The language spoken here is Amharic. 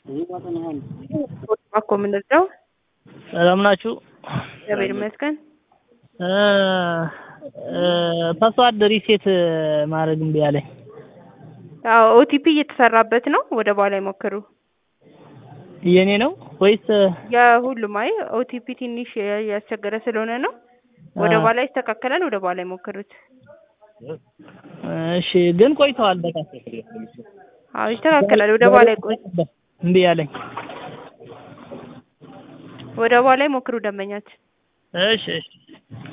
እኮ የምንረዳው ሰላም ናችሁ? እግዚአብሔር ይመስገን። ፓስዋርድ ሪሴት ማድረግ እምቢ አለኝ። አዎ ኦቲፒ እየተሰራበት ነው። ወደ በኋላ ይሞክሩ። የኔ ነው ወይስ የሁሉም አይ ኦቲፒ ትንሽ ያስቸገረ ስለሆነ ነው። ወደ በኋላ ይስተካከላል። ወደ በኋላ ይሞክሩት። እሺ፣ ግን ቆይተዋል በጣም አዎ ይስተካከላል። ወደ በኋላ ይቆይ። እምቢ አለኝ። ወደ በኋላ ይሞክሩ ደንበኛችን። እሺ እሺ